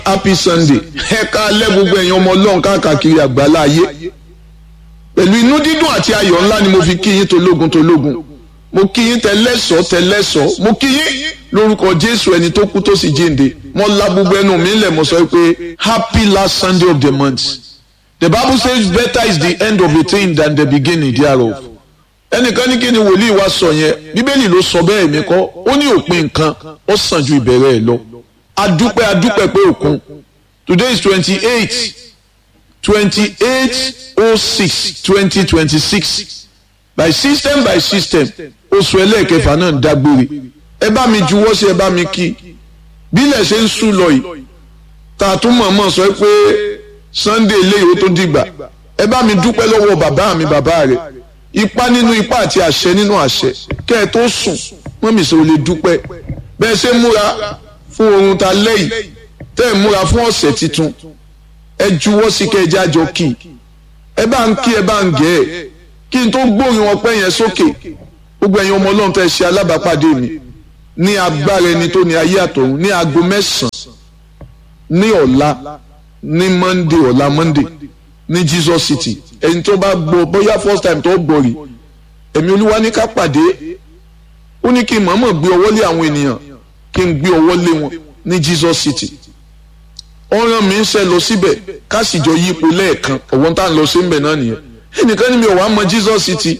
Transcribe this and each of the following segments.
happy sunday ẹ káalẹ́ gbogbo ẹ̀yin ọmọ ọlọ́run káàkiri àgbálá ayé pẹ̀lú inú dídùn àti ayọ̀ ńlá ni mo fi kí yín tológun tológun mo kí yín tẹlẹ́sọ̀ tẹlẹ́sọ̀ mo kí yín lórúkọ jésù ẹni tó kú tó sì jíǹde mo la gbogbo ẹnu mi lẹ̀ mo sọ pé happy last sunday of the month the bible says better is the end of a thing than the beginning thereof ẹnìkan ní kí ni wòlíì wa sọ yẹn bíbélì ló sọ bẹ́ẹ̀ mi kọ́ ó ní òpin nǹkan ó sàn ju ìbẹ̀rẹ̀ ẹ̀ lọ adúpẹ́ adúpẹ́ pé òkun today is twenty eight twenty eight oh six twenty twenty six by system by system oṣù ẹlẹ́ẹ̀kẹfà náà ń dágbére ẹ bá mi juwọ́ sí ẹ bá mi kí bílẹ̀ ṣe ń sùn lọ yìí tá a tún mọ̀ọ́mọ̀ sọ pé sunday eléyìí ó tó dìgbà ẹ bá mi dúpẹ́ lọ́wọ́ bàbá mi bàbá rẹ̀ ipá nínú ipá àti àṣẹ nínú àṣẹ kẹ́ ẹ tó sùn mọ́mí sọ lè dúpẹ́ bẹ́ẹ̀ ṣe múra fún oorun ta lẹ́yìn tẹ́ ẹ̀ múra fún ọ̀sẹ̀ tuntun ẹ juwọ́ sí kẹ́ ẹ jájọ kí ẹ bá ń kí ẹ bá ń gẹ̀ ẹ́ kí n tó gbórin wọn pẹ́ yẹn sókè gbogbo ẹ̀yin ọmọ ọlọ́run tẹ́ ṣe alábàápàdé mi ní agbára ẹni tó ní ayé àtọ̀run ní aago mẹ́sàn-án ní ọ̀la ní monday ọ̀la monday ní jesus city ẹni tó bá gbọ́ bóyá first time tó gbọ́ rí ẹ̀mí olúwa ní ká pàdé ó ní kí n mọ̀ọ́mọ̀ gbé ọwọ́ lé àwọn ènìyàn kí n gbé ọwọ́ lé wọn ní jesus city ọ̀ràn mi ń ṣe lọ síbẹ̀ ká sì jọ yípo lẹ́ẹ̀kan ọ̀wọ́n tá à ń lọ sí ń bẹ̀ náà nìyẹn ẹnìkan ní mi ò wá mọ jesus city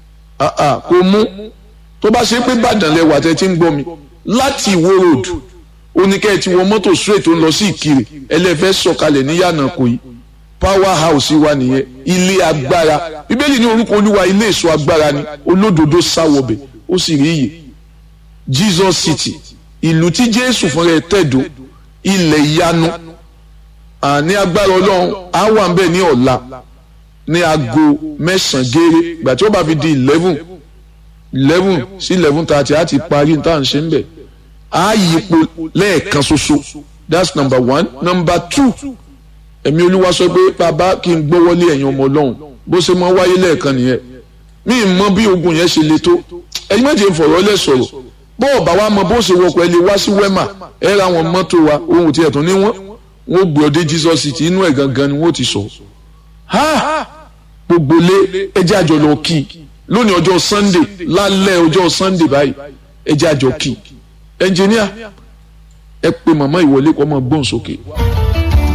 kò mú tó bá ṣe pé Ìbàdàn lẹwà tẹ ti ń gbọ́ mi láti Ìwó road oníkẹ́ ti wọ mọ́tò straight tó ń lọ sí Ìkirè ẹlẹ́fẹ́ sọ̀kalẹ̀ ní yànnà kò yí power house wa nìyẹn ilé agbára bíbélì ní orúkọ olúwa ilé èso agbára ni olódodo sáwọbẹ̀ ó sì rí iyè Jesus city ìlú tí Jésù fúnra ẹ̀ tẹ̀dó ilẹ̀ ìyanu àní agbára ọlọ́run á wà ń bẹ̀ ní ọ̀la ní aago mẹ́sàn-án gééré ìgbà tí ó bá fi di eleven eleven sí eleven thirty á ti parí tá à ń ṣe ń bẹ̀ á yípo lẹ́ẹ̀kan ṣoṣo that's number one number two ẹ̀mí olúwa sọ pé bàbá kí n gbọ́wọ́lé ẹ̀yin ọmọ ọlọ́run bó ṣe máa wáyé lẹ́ẹ̀kan nìyẹn mí ì mọ bí ogun yẹn ṣe le tó ẹ̀yin méje ń fọ̀rọ̀ lẹ̀ sọ̀rọ̀ bó ọ̀bà wa mọ bó ṣe wọkọ̀ ẹ lè wá sí wẹ́mà ẹ ra àwọn mọ́tò wa ohun tí ẹ̀ tún ní wọ́n wọ́n gbé ọdẹ Jesus city inú ẹ̀ gangan ni wọ́n ti sọ ha gbogbo lé ẹjẹ́ àjọ lọ kí lónìí ọjọ́ Sunday lálẹ́ ọjọ́ Sunday báyìí ẹjẹ́ àjọ kí ẹnjìníà ẹ pé màmá ìwọlé kọ́ mọ́ gbóhùn sókè.